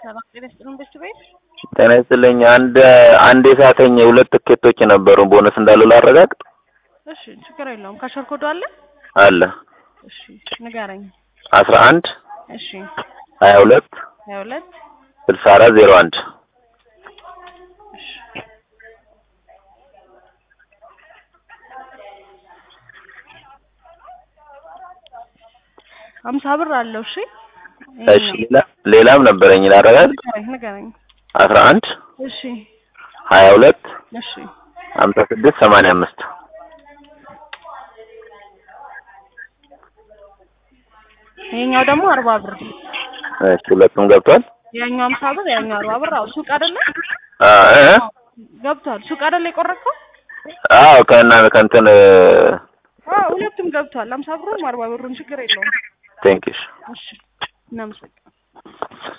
ሰላም ጤና ይስጥልን ቤት ቤት ጤና ይስጥልኝ። አንድ አንድ የሳተኝ ሁለት ትኬቶች ነበሩ ቦነስ እንዳለው ላረጋግጥ። እሺ ችግር የለውም ካሸር ኮዱ አለ አለ እሺ ንገረኝ አስራ አንድ እሺ ሀያ ሁለት ሀያ ሁለት ስልሳ አራት ዜሮ አንድ እሺ ሀምሳ ብር አለው እሺ እሺ ሌላ ሌላም ነበረኝ ላረጋግጥ። ንገረኝ ንገረኝ አስራ አንድ እሺ ሀያ ሁለት እሺ ሀምሳ ስድስት ሰማንያ አምስት ይሄኛው ደግሞ አርባ ብር እሺ ሁለቱም ገብቷል። ያኛው ሀምሳ ብር ያኛው አርባ ብር አዎ ሱቅ አይደለ አ እ ገብቷል ሱቅ አይደለ የቆረጥከው አዎ ከና ከእንትን አዎ ሁለቱም ገብቷል ሀምሳ ብሩም አርባ ብሩም ችግር የለውም ቴንኪሽ እሺ እናመሰግናለን